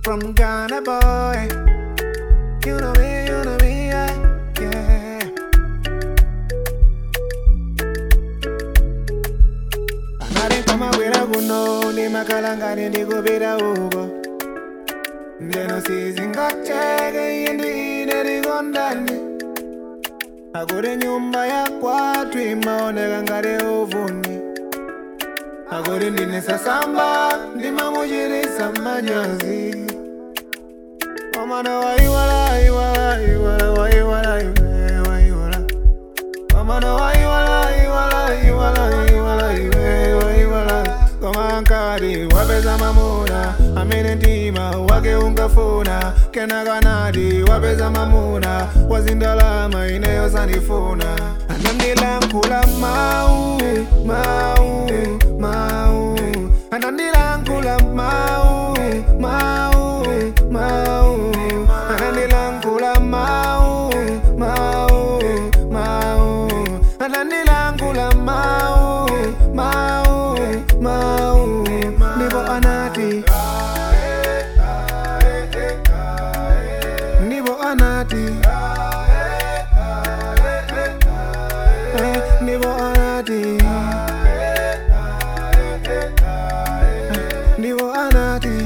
from Ghana boy. You know me, you know me, yeah. yeah. Anali kama bwera kuno ndi makalangani ndikupita uko ndeno sizingateke iye ndi ine tikondane akuti nyumba ya kwathu imaoneka ngati uvuni akuti ndine sasamba ndimamuchitisa manyazi Wamana waiwala, waiwala, waiwala, waiwala, waiwala, waiwala. Wamana waiwala, waiwala, waiwala, waiwala, waiwala, waiwala. Koma nkati wapeza mamuna amene mtima wake ungafuna kena kanati wapeza mamuna wazindalama ineyo sandifuna anandilankhula mau mau mau anandilankhula mau mau mau anandilankhula mau mau mau anandilankhula mau mau mau ndipo anati ndipo anati Eh, ndipo anati ndipo anati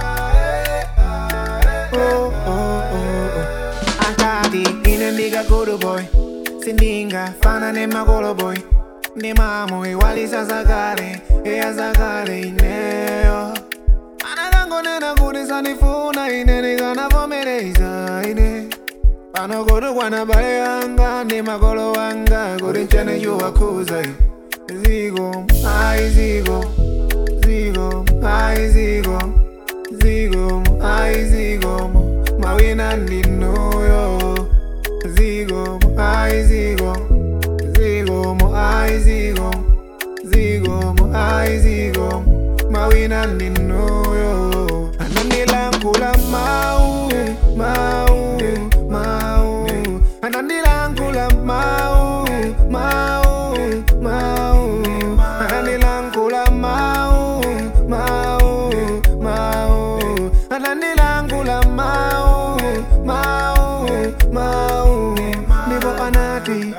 oh, oh, oh, oh. akati ine ndikakudu boy sindingafana nemakolo boy ndi mamo iwalisa zakale eya zakale ineyo anakangonena kuti sandifuna ine ndikanavomereza ine pano kuti kwana bale yanga ndi makolo wanga kuti nchene chiwakhuza ziko ayi ziko ziko ayi ziko ziko ayi ziko mawina ndinuyo ziko ayi ziko ziko ayi ziko ziko ayi ziko mawina ndinuyo anandilankhula mau mau mau anandilankhula mau mau mau anandilankhula mau mau mau anandilankhula mau mau mau ndipo anati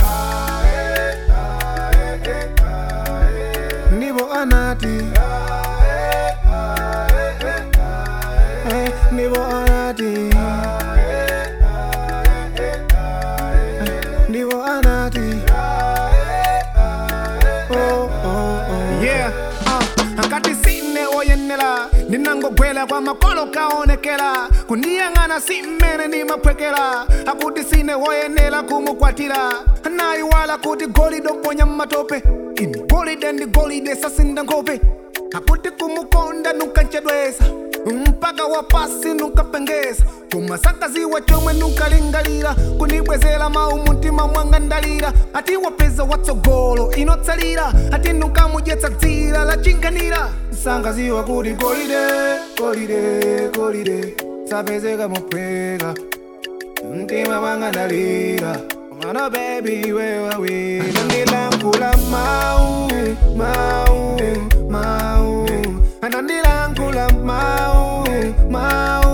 ndipo anati Eh, ndipo anati Eh, ndipo anati oh, oh, oh. yeah uh, akati sine oyenera ndinangogwera kwa makolo kaonekera kundiyang'ana si mmene ndimaphwekera akuti sine woyenera kumukwatira nayiwala kuti golide oponya mmatope ini golide ndi golide sasinda nkhope akuti kumukonda nukanchedwesa mpaka wapasi nukapengeza kumasakaziwa chomwe nukalingalira kunibwezera mawu mumtima mwanga ndalira ati wapeza watsogolo inotsalira ati nukamudyetsa dzira lachinganira sangaziwa kuti golide golide golide sapezeka mophweka mtima mwanga ndalira mwana bebi wewawina anandilankhula mau mau mau anandilankhula mau mau